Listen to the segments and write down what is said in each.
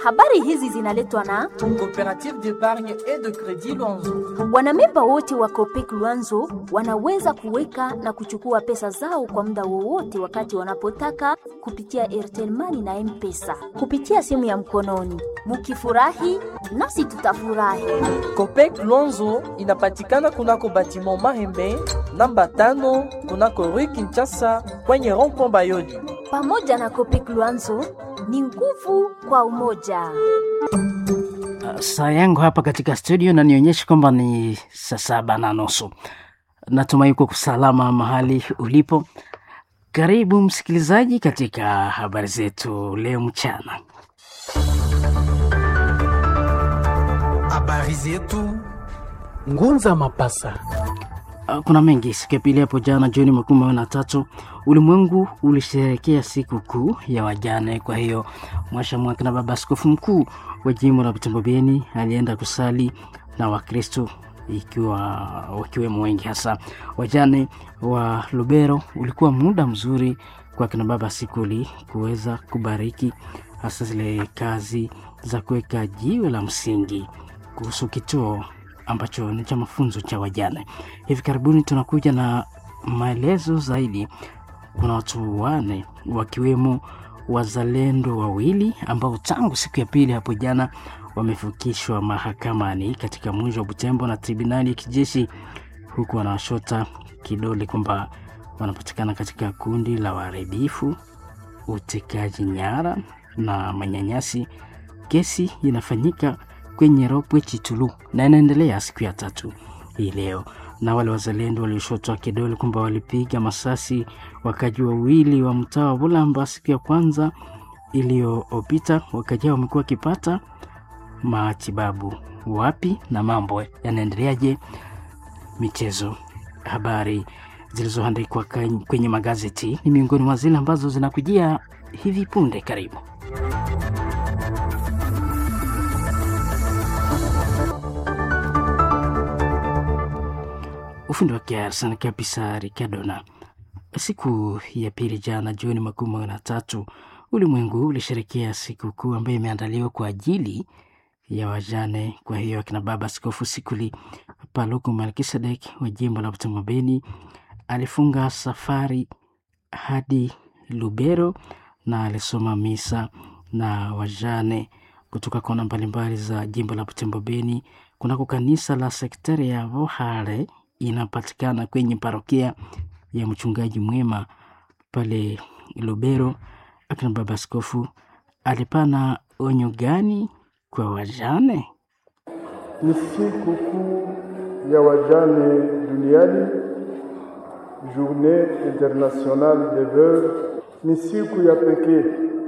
Habari hizi zinaletwa na Coopérative d'épargne et de crédit Luanzo. wanamemba wote wa Copec Luanzo wanaweza kuweka na kuchukua pesa zao kwa muda wowote wakati wanapotaka kupitia Airtel Money na M-Pesa kupitia simu ya mkononi. Mukifurahi nasi tutafurahi. Copec Luanzo inapatikana kunako batiment Mahembe namba tano kunako Rue Kinshasa kwenye rond-point Bayoli. Pamoja na Copec Luanzo ni nguvu kwa umoja. Saa yangu hapa katika studio nanionyesha kwamba ni saa saba na nusu. Natumai uko salama mahali ulipo. Karibu msikilizaji katika habari zetu leo mchana. Habari zetu Ngunza Mapasa. Uh, Kuna mengi. Siku ya pili hapo jana Juni makumi mawili na tatu ulimwengu ulisherehekea siku kuu ya wajane. Kwa hiyo mwasha mwaka na baba askofu mkuu wa jimbo la Butembo Beni alienda kusali na Wakristo ikiwa wakiwemo wengi hasa wajane wa Lubero. Ulikuwa muda mzuri kwa kina baba Sikuli kuweza kubariki hasa zile kazi za kuweka jiwe la msingi kuhusu kituo ambacho ni cha mafunzo cha wajane. Hivi karibuni tunakuja na maelezo zaidi. Kuna watu wane wakiwemo wazalendo wawili ambao tangu siku ya pili hapo jana wamefikishwa mahakamani katika mji wa Butembo na tribunali ya kijeshi, huku wanawashota kidole kwamba wanapatikana katika kundi la waharibifu, utekaji nyara na manyanyasi. Kesi inafanyika kwenye Ropwe Chitulu na inaendelea siku ya tatu hii leo. Na wale wazalendo walioshotwa kidole kwamba walipiga masasi wakaji wawili wa mtaa wa Bulamba siku ya kwanza iliyopita, wakaji hao wamekuwa wakipata matibabu wapi na mambo yanaendeleaje? Michezo, habari zilizoandikwa kany- kwenye magazeti ni miongoni mwa zile ambazo zinakujia hivi punde. Karibu. ufundi wake Arsene kabisa Ricardona. Siku ya pili jana Juni makumi mawili na tatu ulimwengu ulisherekea siku kuu ambayo imeandaliwa kwa ajili ya wajane. Kwa hiyo akina baba Askofu Sikuli Paluku Melkisedek wa jimbo la Butembo Beni alifunga safari hadi Lubero na alisoma misa na wajane kutoka kona mbalimbali za jimbo la Butembo Beni kunako kanisa la sektari ya Vohare inapatikana kwenye parokia ya mchungaji mwema pale Lubero. Akina baba askofu alipana onyo gani kwa wajane? ni siku kuu ya wajane duniani, Journée Internationale des Veuves. Ni siku ya pekee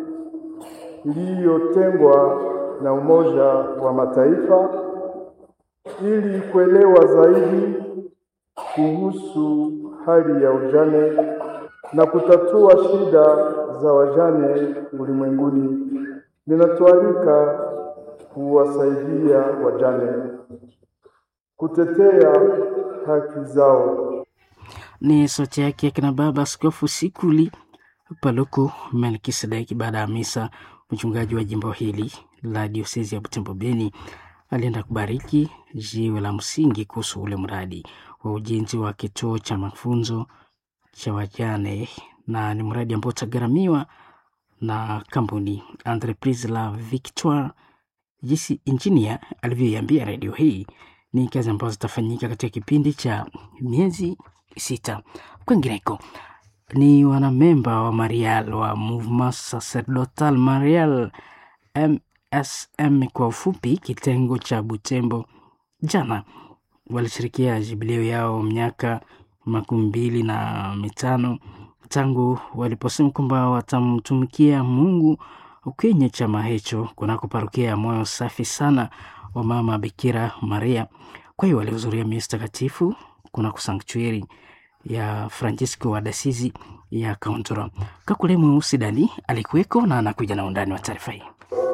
iliyotengwa na Umoja wa Mataifa ili kuelewa zaidi kuhusu hali ya ujane na kutatua shida za wajane ulimwenguni. Ninatualika kuwasaidia wajane kutetea haki zao. Ni sauti yake akina baba askofu Sikuli Paluku Melkisedeki. Baada ya misa, mchungaji wa jimbo hili la diosezi ya Butembo Beni alienda kubariki jiwe la msingi kuhusu ule mradi wa ujenzi wa kituo cha mafunzo cha wajane, na ni mradi ambao utagharamiwa na kampuni Entreprise la Victoire. Jinsi injinia alivyoiambia redio hii, ni kazi ambazo zitafanyika katika kipindi cha miezi sita. Kwingineko ni wanamemba wa Marial wa Mouvement Sacerdotal Marial MSM kwa ufupi, kitengo cha Butembo, jana walishirikia jubileo yao miaka makumi mbili na mitano tangu waliposema kwamba watamtumikia Mungu kwenye chama hicho kunako parokia ya moyo safi sana wa mama Bikira Maria. Kwa hiyo walihudhuria misa takatifu kunako sanktuari ya Francisco wa Dasizi ya Kauntura. Kakule Mweusi Dali alikuweko na anakuja na undani wa taarifa hii.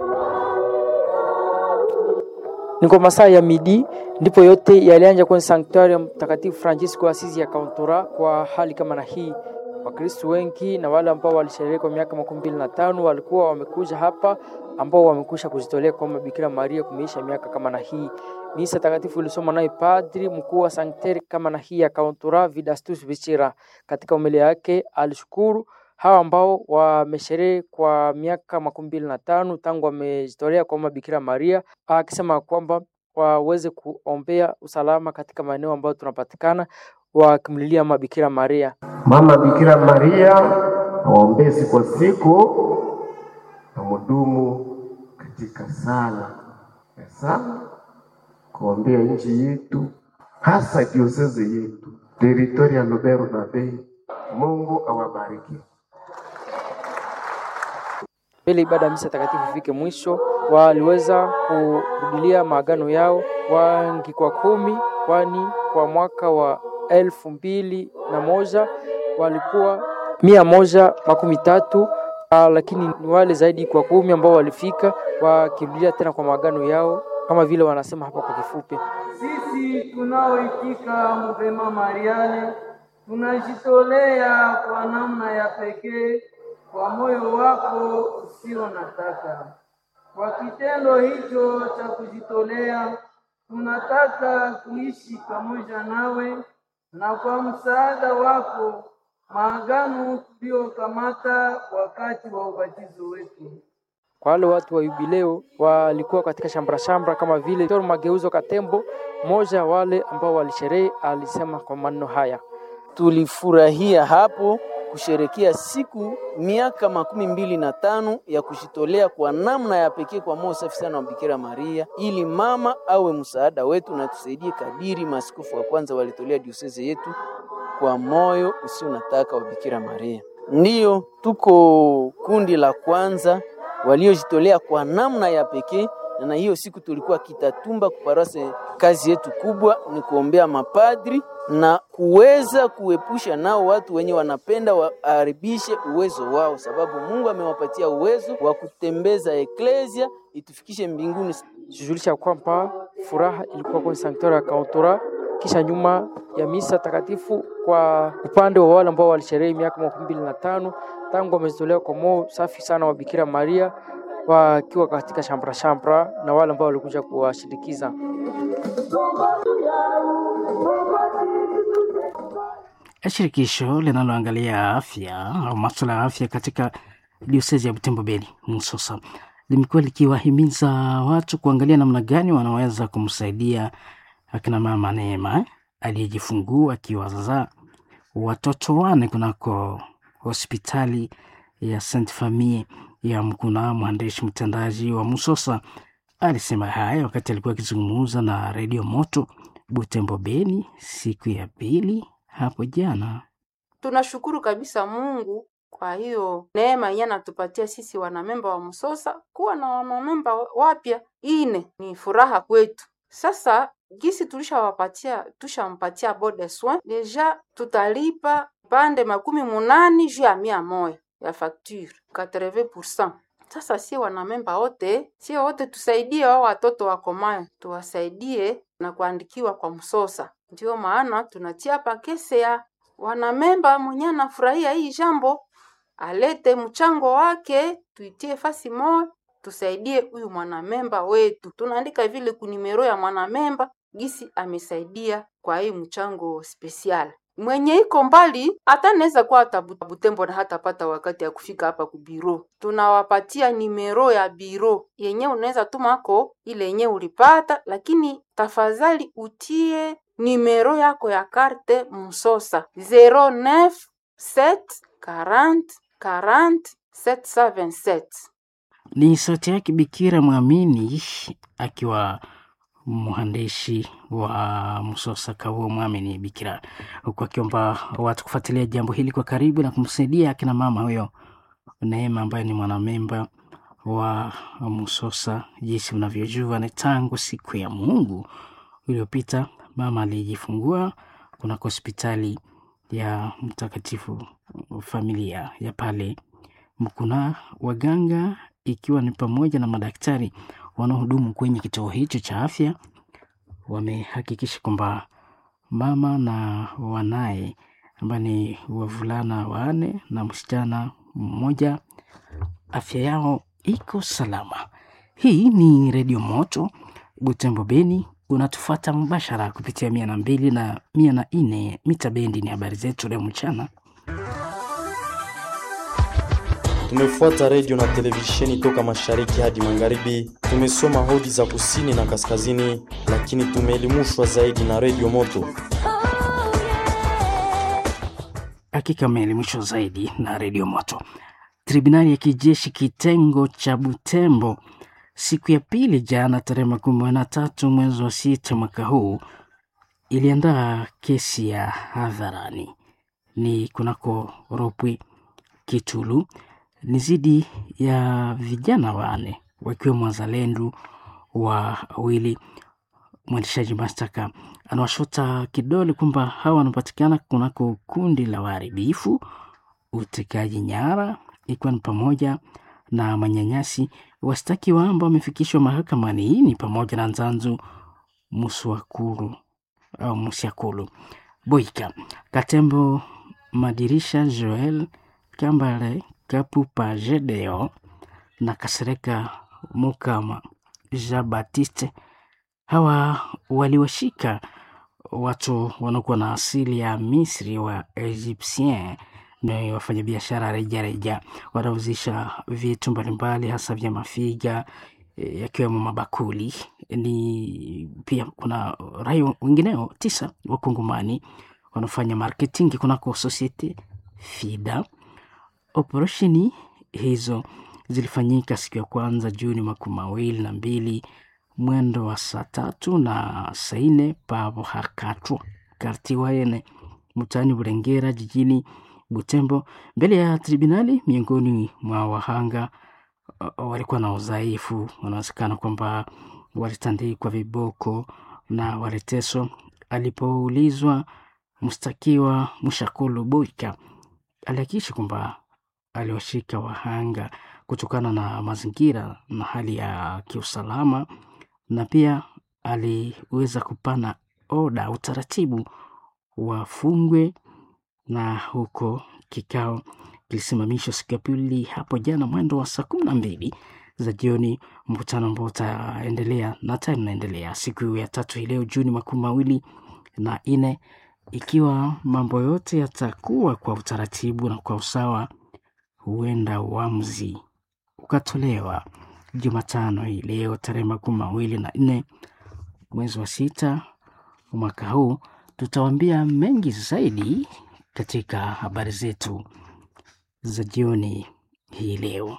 Ni kwa masaa ya midi ndipo yote yalianja kwenye sanktuari ya Mtakatifu Francisco wa Asizi ya Kauntura kwa hali kama na hii Wakristo wengi na wale ambao walisherehekea kwa miaka makumi mbili na tano walikuwa wamekuja hapa, ambao wamekwisha kujitolea kwa Bikira Maria kumeisha miaka kama na hii. Misa takatifu ilisoma naye padri mkuu wa sankteri kama na hii ya Kauntura Vidastus Bichira. Katika umelia yake alishukuru hawa ambao wamesherehe kwa miaka makumi mbili na tano tangu wamejitolea kwa mama Bikira Maria, akisema kwamba waweze kuombea usalama katika maeneo ambayo tunapatikana, wakimlilia mama Bikira Maria. Mama Bikira Maria awaombee siku kwa siku na mudumu katika sala ya sala kuombea nchi yetu, hasa diosezi yetu teritori ya Lubero na Beni. Mungu awabariki. Mbele ibada ya misa takatifu ifike mwisho, waliweza kurudilia maagano yao wangi kwa kumi, kwani kwa mwaka wa elfu mbili na moja walikuwa mia moja makumi tatu ah, lakini ni wale zaidi kwa kumi ambao walifika wakirudilia tena kwa maagano yao kama vile wanasema hapa kwa kifupi. Sisi tunaoitika Mvema Mariane tunajitolea kwa namna ya pekee kwa moyo wako usio na taka. Kwa kitendo hicho cha kujitolea, tunataka kuishi pamoja nawe, na kwa msaada wako maagano tuliyokamata wakati wa ubatizo wetu. Kwa wale watu wa Yubileo walikuwa katika shambra shambra kama vile Tor Mageuzo Katembo, mmoja wale ambao walisherehe, alisema kwa maneno haya: tulifurahia hapo kusherekea siku miaka makumi mbili na tano ya kujitolea kwa namna ya pekee kwa moyo safi sana wa Bikira Maria, ili mama awe msaada wetu na tusaidie kadiri maaskofu wa kwanza walitolea dioseze yetu kwa moyo usio nataka wa Bikira Maria. Ndiyo tuko kundi la kwanza waliojitolea kwa namna ya pekee, na hiyo siku tulikuwa Kitatumba kuparase. Kazi yetu kubwa ni kuombea mapadri na kuweza kuepusha nao watu wenye wanapenda waharibishe uwezo wao, sababu Mungu amewapatia uwezo wa kutembeza eklesia itufikishe mbinguni. Tujulisha kwamba furaha ilikuwa kwenye sanktuari ya Kauntura kisha nyuma ya misa takatifu kwa upande wa wale ambao walisherehe miaka makumi mbili na tano tangu wamejitolea kwa moyo safi sana wa Bikira Maria wakiwa katika shambra shambra na wale ambao walikuja kuwashindikiza. Shirikisho linaloangalia afya au masuala ya afya katika diosezi ya Butembo Beni Musosa limekuwa likiwahimiza watu kuangalia namna gani wanaweza kumsaidia akina mama Neema aliyejifungua akiwazaa watoto wane kunako hospitali ya Saint Famille ya Mkuna. Mwandishi mtendaji wa Musosa alisema haya wakati alikuwa akizungumza na redio Moto Butembo Beni siku ya pili hapo jana. Tunashukuru kabisa Mungu kwa hiyo neema yenye anatupatia sisi wanamemba wa Msosa kuwa na wanamemba wapya ine, ni furaha kwetu. Sasa gisi tulishawapatia tushampatia bode soin deja, tutalipa pande makumi munani juu ya mia moya ya facture 80%. Sasa si wanamemba wote, si wote tusaidie wao watoto wakomayo, tuwasaidie na kuandikiwa kwa Msosa. Ndio maana tunatia hapa kese ya wanamemba mwenye anafurahia hii jambo alete mchango wake, tuitie fasi moja, tusaidie huyu mwanamemba wetu. Tunaandika vile kunimero ya mwanamemba gisi amesaidia kwa hii mchango spesial. Mwenye iko mbali hata naweza kuwa hata Butembo na hatapata wakati ya kufika hapa ku biro, tunawapatia nimero ya biro yenye unaweza tumako ile yenye ulipata, lakini tafadhali utie nimero yako ya karte Msosa 09 7 40 40 777. Ni sauti yake Bikira Mwamini akiwa mwandishi wa Msosa Kavuo Mwamini Bikira, huku akiomba watu kufuatilia jambo hili kwa karibu na kumsaidia akina mama huyo Neema ambaye ni mwanamemba wa Msosa. Jinsi unavyojua ni tangu siku ya Mungu iliyopita mama alijifungua kunako hospitali ya Mtakatifu Familia ya pale Mkuna. Waganga ikiwa ni pamoja na madaktari wanaohudumu kwenye kituo hicho cha afya wamehakikisha kwamba mama na wanaye ambayo ni wavulana wanne na msichana mmoja, afya yao iko salama. Hii ni Redio Moto Butembo Beni, unatufuata mubashara kupitia mia na mbili na mia na nne mita bendi. Ni habari zetu leo mchana. Tumefuata redio na televisheni toka mashariki hadi magharibi. Tumesoma hodi za kusini na kaskazini, lakini tumeelimishwa zaidi na redio Moto. Hakika ameelimishwa zaidi na redio Moto. Tribunali ya kijeshi kitengo cha Butembo siku ya pili jana, tarehe makumi na tatu mwezi wa sita mwaka huu iliandaa kesi ya hadharani ni kunako Ropwe Kitulu ni zidi ya vijana wane wakiwemo wazalendo wawili. Mwendeshaji mashtaka anawashota kidole kwamba hawa wanapatikana kunako kundi la waharibifu, utekaji nyara, ikiwa ni pamoja na manyanyasi. Washtakiwa ambao wamefikishwa mahakamani hii ni pamoja na Nzanzu Muswakulu au Musiakulu Boika Katembo Madirisha Joel Kambale Kapupa Jedeo na Kasereka Mukama Jean Baptiste. Hawa waliwashika watu wanaokuwa na asili ya Misri wa Egyptien ni wafanyabiashara rejareja wanauzisha vitu mbalimbali hasa vya mafiga yakiwemo mabakuli. Ni pia kuna raia wengineo tisa wakongomani wanafanya marketing kunako Societe Fida. Operesheni hizo zilifanyika siku ya kwanza Juni makumi mawili na mbili mwendo wa saa tatu na saa nne pavo hakatwa karti waene mtaani Burengera jijini Butembo mbele ya tribunali. Miongoni mwa wahanga walikuwa na udhaifu, wanawezekana kwamba walitandikwa viboko na waliteswa. Alipoulizwa, mshtakiwa Mshakulu Boika alihakikisha kwamba aliwashika wahanga kutokana na mazingira na hali ya kiusalama, na pia aliweza kupana oda utaratibu wafungwe, na huko kikao kilisimamishwa siku ya pili hapo jana mwendo wa saa kumi na mbili za jioni, mkutano ambao utaendelea na tayari unaendelea siku ya tatu hii leo Juni makumi mawili na nne ikiwa mambo yote yatakuwa kwa utaratibu na kwa usawa, huenda uamuzi ukatolewa Jumatano hii leo tarehe makumi mawili na nne mwezi wa sita mwaka huu. Tutawambia mengi zaidi katika habari zetu za jioni hii leo.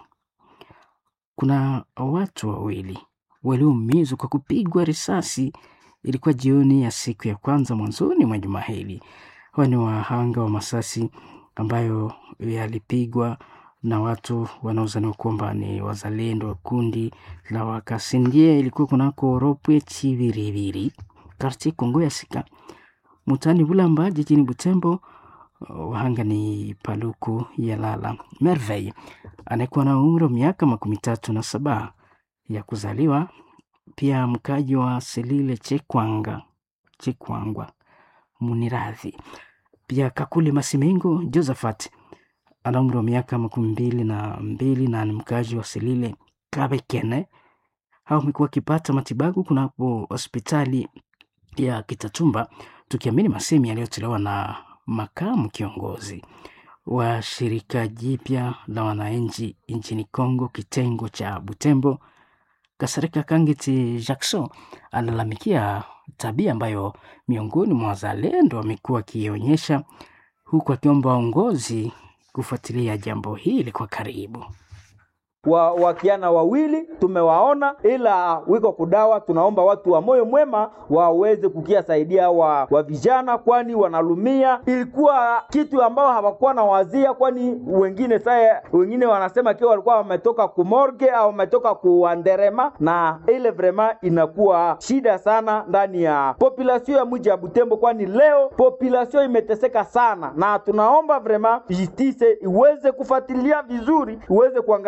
Kuna watu wawili walioumizwa kwa kupigwa risasi ilikuwa jioni ya siku ya kwanza mwanzoni mwa juma hili. Hawa ni wahanga wa masasi ambayo yalipigwa na watu wanaozaniwa kwamba ni wazalendo wa kundi la Wakasindie. Ilikuwa kunako Ropwe Chiviriviri karti Kongo ya Sika mutani Bulamba jijini Butembo. Wahanga ni Paluku Yalala Merveille anayekuwa na umri wa miaka makumi tatu na saba ya kuzaliwa pia mkaji wa Selile Chekwanga Chekwangwa Muniradhi. Pia Kakule Masimengo Josephat ana umri wa miaka makumi mbili na mbili na ni mkaji wa Selile Kabekene. Hao wamekuwa wakipata matibabu kunapo hospitali ya Kitatumba, tukiamini masemi yaliyotolewa na makamu kiongozi wa shirika jipya la wananchi nchini Kongo kitengo cha Butembo Kasarika Kangiti Jackson alalamikia tabia ambayo miongoni mwa wazalendo wamekuwa wakionyesha, huku akiomba waongozi kufuatilia jambo hili kwa karibu. wa wakiana wawili tumewaona, ila wiko kudawa. Tunaomba watu wa moyo mwema waweze kukia saidia wa, wa vijana, kwani wanalumia. Ilikuwa kitu ambao hawakuwa na wazia, kwani wengine saya wengine wanasema kiwa walikuwa wametoka kumorge au wametoka kuanderema, na ile vrema inakuwa shida sana ndani ya population ya mji ya Butembo, kwani leo population imeteseka sana, na tunaomba vrema justice iweze kufuatilia vizuri, iweze kuangalia namna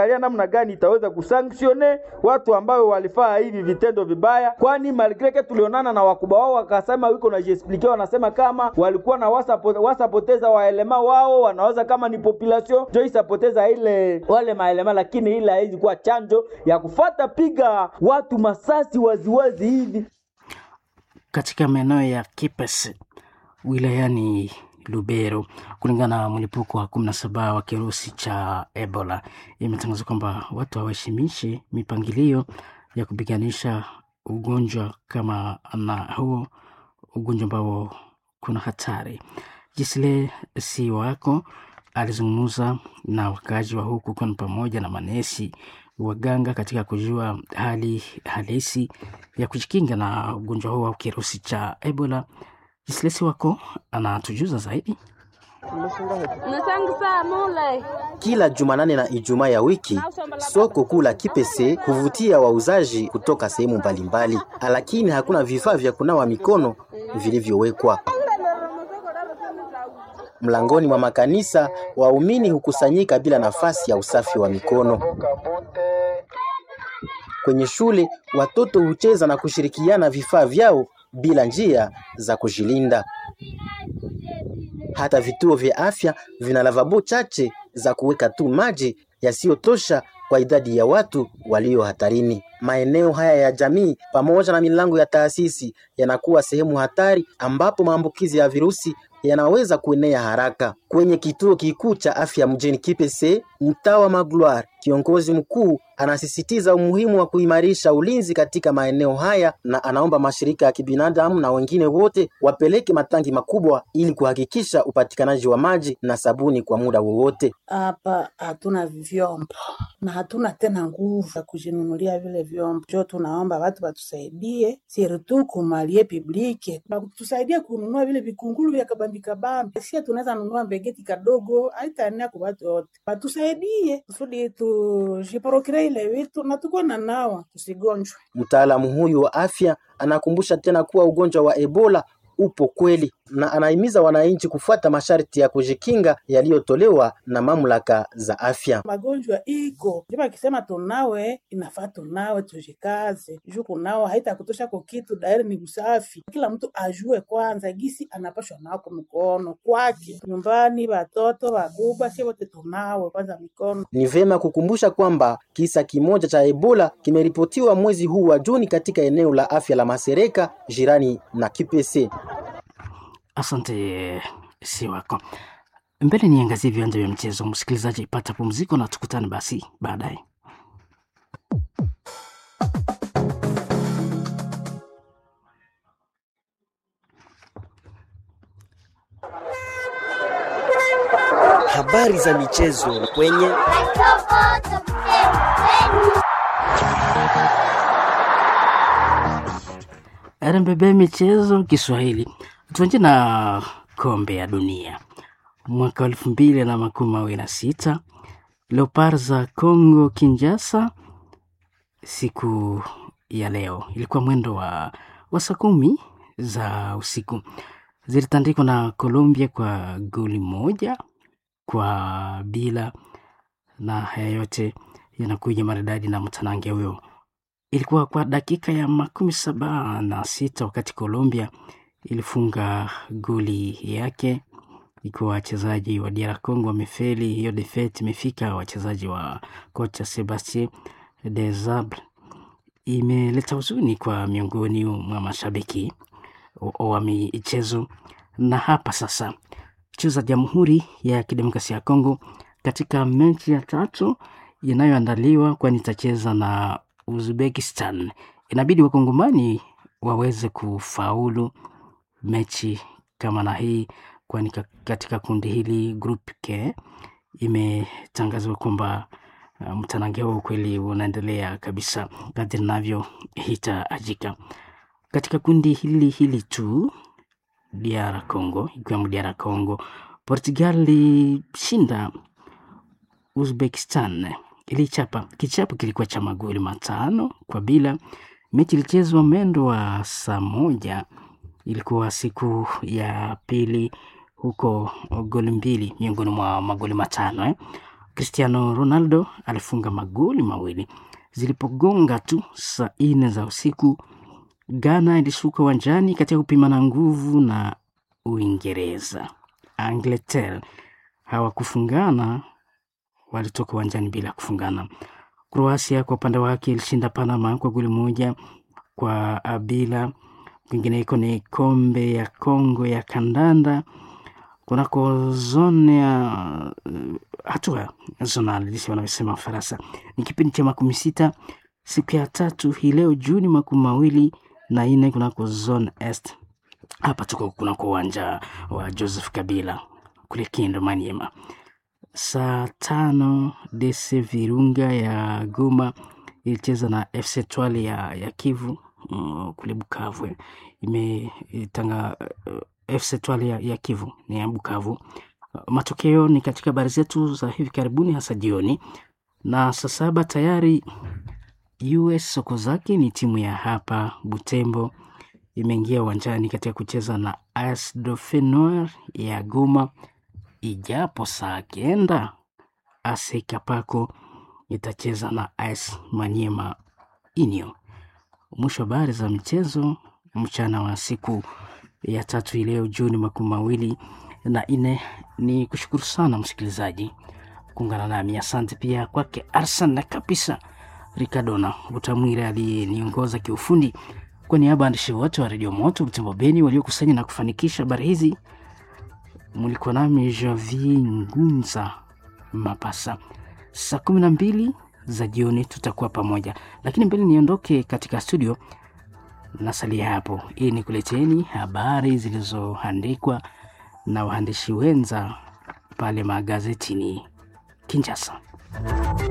namna gani itaweza kusanktione watu ambao walifaa hivi vitendo vibaya, kwani malgreke tulionana na wakubwa wao wakasema wiko na jiexplike, wanasema kama walikuwa na wasapo- wasapoteza waelema wao, wanaweza kama ni population jo isapoteza ile wale maelema, lakini ile haizi kuwa chanjo ya kufata piga watu masasi waziwazi hivi katika maeneo ya Kipese wilayani Lubero, kulingana na mlipuko wa kumi na saba wa kirusi cha Ebola, imetangazwa kwamba watu hawaheshimishi mipangilio ya kupiganisha ugonjwa kama na huo ugonjwa ambao kuna hatari. Jisle si wako alizungumza na wakazi wa huku kwani pamoja na manesi waganga katika kujua hali halisi ya kujikinga na ugonjwa huo au kirusi cha Ebola. Jislesi wako anatujuza zaidi. Kila Jumanane na Ijumaa ya wiki soko kuu la Kipese huvutia wauzaji kutoka sehemu mbalimbali, lakini hakuna vifaa vya kunawa mikono vilivyowekwa. Mlangoni mwa makanisa waumini hukusanyika bila nafasi ya usafi wa mikono. Kwenye shule watoto hucheza na kushirikiana vifaa vyao bila njia za kujilinda. Hata vituo vya afya vina lavabo chache za kuweka tu maji yasiyotosha kwa idadi ya watu walio hatarini. Maeneo haya ya jamii pamoja na milango ya taasisi yanakuwa sehemu hatari ambapo maambukizi ya virusi yanaweza kuenea haraka. Kwenye kituo kikuu cha afya mjini Kipese, mtaa wa Magloire, kiongozi mkuu anasisitiza umuhimu wa kuimarisha ulinzi katika maeneo haya na anaomba mashirika ya kibinadamu na wengine wote wapeleke matangi makubwa ili kuhakikisha upatikanaji wa maji na sabuni kwa muda wowote. Hapa hatuna vyombo na hatuna tena nguvu ya kujinunulia vile vyombo, jo tunaomba watu watusaidie, sirtu kumalie publike tusaidie kununua vile vikungulu vya kabambi kabambi. Sia tunaweza nunua mbegeti kadogo, haitaenea kwa watu wote, watusaidie kusudi tujiporokire ile vitu na tukuwe na nawa tusigonjwe. Mtaalamu huyu wa afya anakumbusha tena kuwa ugonjwa wa Ebola upo kweli na anahimiza wananchi kufuata masharti ya kujikinga yaliyotolewa na mamlaka za afya. Magonjwa iko ndipo akisema tunawe, inafaa tunawe, tujikaze juu kunawa haitakutosha kwa kitu, dairi ni usafi. Kila mtu ajue kwanza gisi anapashwa nao kwa mkono kwake, nyumbani, watoto, wakubwa, si wote tunawe kwanza mikono. Ni vema kukumbusha kwamba kisa kimoja cha Ebola kimeripotiwa mwezi huu wa Juni katika eneo la afya la Masereka jirani na Kipese. Asante si wako mbele. Niangazie viwanja vya mchezo. Msikilizaji, pata pumziko na tukutane basi baadaye. Habari za michezo kwenye RMBB michezo Kiswahili. Tuanze na kombe ya dunia mwaka wa elfu mbili na makumi mawili na sita Leopard za Congo Kinshasa, siku ya leo ilikuwa mwendo wa, wa saa kumi za usiku zilitandikwa na Colombia kwa goli moja kwa bila, na haya yote yanakuja maridadi na mtanange huyo ilikuwa kwa dakika ya makumi saba na sita wakati Colombia ilifunga goli yake, ikiwa wachezaji wa DR Congo wamefeli. Hiyo defet imefika wachezaji wa kocha Sebastien Desabre, imeleta huzuni kwa miongoni mwa mashabiki wa michezo. Na hapa sasa cheza Jamhuri ya Kidemokrasia ya Kongo katika mechi ya tatu inayoandaliwa, kwani itacheza na Uzbekistan. Inabidi wakongomani waweze kufaulu mechi kama na hii, kwani katika kundi hili group K imetangazwa kwamba uh, mtanange huo kweli unaendelea kabisa kadri navyohitajika. Katika kundi hili hili tu DR Congo, ikiwemo DR Congo, Portugal ilishinda Uzbekistan ilichapa kichapo kilikuwa cha magoli matano kwa bila. Mechi ilichezwa mwendo wa saa moja, ilikuwa siku ya pili huko, goli mbili miongoni mwa magoli matano eh. Cristiano Ronaldo alifunga magoli mawili zilipogonga tu saa nne za usiku. Ghana ilishuka uwanjani katika kupimana nguvu na Uingereza. Angleterre hawakufungana, walitoka uwanjani bila kufungana. Kroasia kwa upande wake ilishinda Panama kwa goli moja kwa bila. Kwingineko ni kombe ya Kongo ya kandanda kunako zone ya uh, hatua zonal jinsi wanavyosema Ufaransa. Ni kipindi cha makumi sita siku ya tatu hii leo Juni makumi mawili na nne kunako zone est. Hapa tuko kunako uwanja wa Joseph Kabila kule Kindu Maniema. Saa tano DC Virunga ya Goma ilicheza na FC Twale ya, ya Kivu uh, kule Bukavu imetanga uh, FC Twale ya, ya Kivu ni ya Bukavu. Uh, matokeo ni katika habari zetu za hivi karibuni, hasa jioni na saa saba tayari. US Sokozaki ni timu ya hapa Butembo imeingia uwanjani katika kucheza na AS Dauphin Noir ya Goma, ijapo saa kenda AS Kapako itacheza na AS Maniema Inyo. Mwisho habari za michezo mchana wa siku ya tatu ileo Juni makumi mawili na nne. Ni kushukuru sana msikilizaji kuungana nami, asante pia kwake Arsan na kabisa Ricardona Utamwira aliyeniongoza kiufundi. Kwa niaba ya waandishi wote wa redio Moto Butembo Beni waliokusanya na kufanikisha habari hizi, mlikuwa nami Javi Ngunza Mapasa. Saa kumi na mbili za jioni tutakuwa pamoja, lakini mbele niondoke katika studio, nasalia hapo ili nikuleteni habari zilizoandikwa na waandishi wenza pale magazetini Kinshasa.